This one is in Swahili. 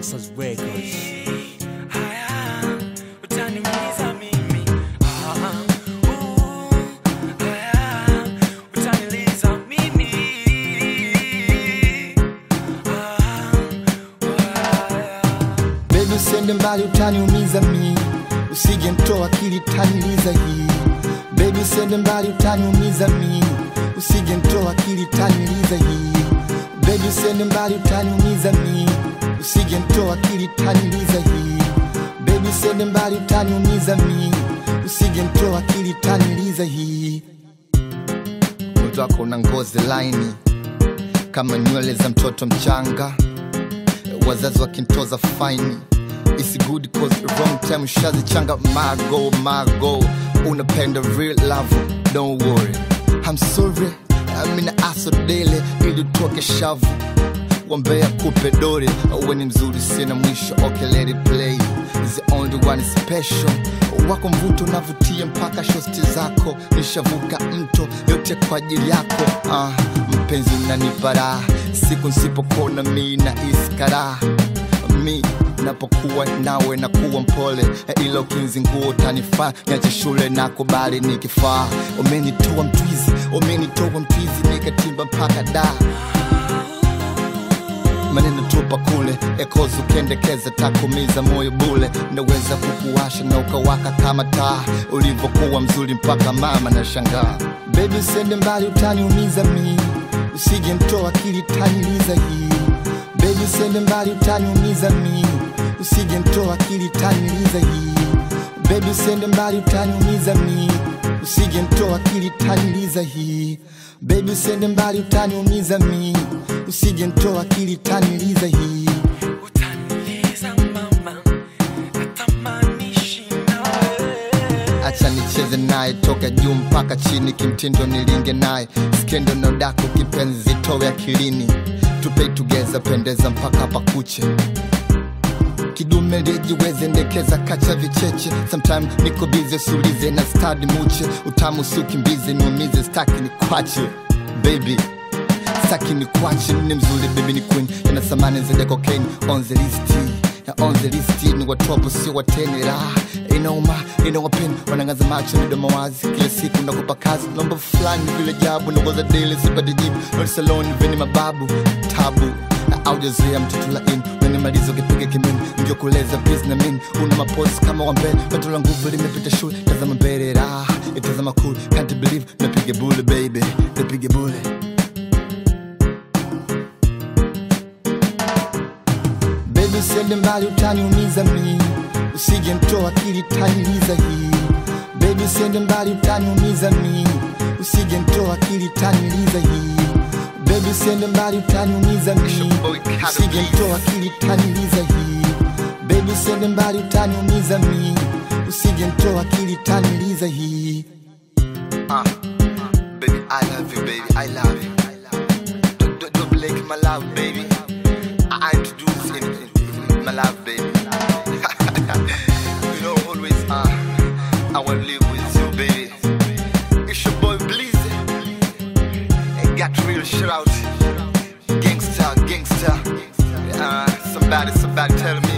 Gangsters Records. Haya, utaniumiza mimi. Ah, uh, haya, utaniliza mimi. Ah, haya. Baby usiende mbali utaniumiza mi Usije mtoa akili taniliza hii Baby usiende mbali utaniumiza mi Usije mtoa akili taniliza hii Baby usiende mbali utaniumiza mi Usije mtoa akili taniliza hii Baby usiende mbali utaniumiza mi Usije mtoa akili taniliza hii Mtu wako una ngozi laini kama nywele za mtoto mchanga wazazi wakintoza faini It's good cause wrong time shazichanga mago mago unapenda real love don't worry I'm sorry amina aso dele ili utoke shavu wambea kupe dore we ni mzuri sina mwisho okay let it play Is the only one special wako mvuto unavutia mpaka shosti zako nishavuka mto yote kwa ajili yako ah, mpenzi unanipa raha siku nsipokona mi na iskara mi napokuwa nawe na kuwa mpole ila ukinzi nguo utanifaa niache shule na kubali nikifaa umenitoa mtwizi umenitoa mtwizi nikatimba mpaka daa maneno tupa kule ekozi ukendekeza takumiza moyo bule ndaweza kukuwasha na ukawaka kama taa ulivyokuwa mzuri mpaka mama na shangaa bebi usiende mbali utaniumiza mi usije mtoa akili taniliza hii bebi usiende mbali utaniumiza mi usije mtoa akili taniliza hii bebi usiende mbali utaniumiza mi usije mtoa akili taniliza hii bebi usiende mbali utaniumiza mi usije mtoa akili taniliza hii Utaniliza mama, natamani nawe. acha nicheze naye toka juu mpaka chini kimtindo nilinge naye skendo na udaku kipenzi towe akilini tupei tugeza pendeza mpaka pakuche kidume lijiweze ndekeza kacha vicheche sometime niko bize sulize na stadi muche utamu siukimbize niumize staki ni kwache baby staki ni kwache ni mzuri baby ni queen yana samani zende cocaine on the list na on the list ni watopo sio watene raha inauma inawapeni wanangaza macho midomo wazi kila siku nakupa kazi nomba fulani vile jabu nagoza dele sipati jibu saloni veni mababu tabu na aujazoea mtoto laini nanimaliza ukipiga kimini ndio kuleza bis na mini una maposi kama wambele pato la nguvu limepita shule tazama mbele raha itazama cool can't believe napiga bule baby napiga bule Baby usiende mbali utaniumiza mi Usije mtoa akili taniliza hii Baby usiende mbali utaniumiza mi Usije mtoa akili taniliza hii Baby usiende mbali utaniumiza mi Usije mtoa akili taniliza hii Baby usiende mbali utaniumiza mi Usije mtoa akili taniliza hii Ah, baby, I love you, baby, I love you. Don't, don't, don't blink my love, baby. I I introduce in, in my love, baby. you know, always, uh, I wanna live with you, baby. It's your boy Blizzy. Ain't got real shit out. Gangsta, gangsta. Uh, somebody, somebody tell me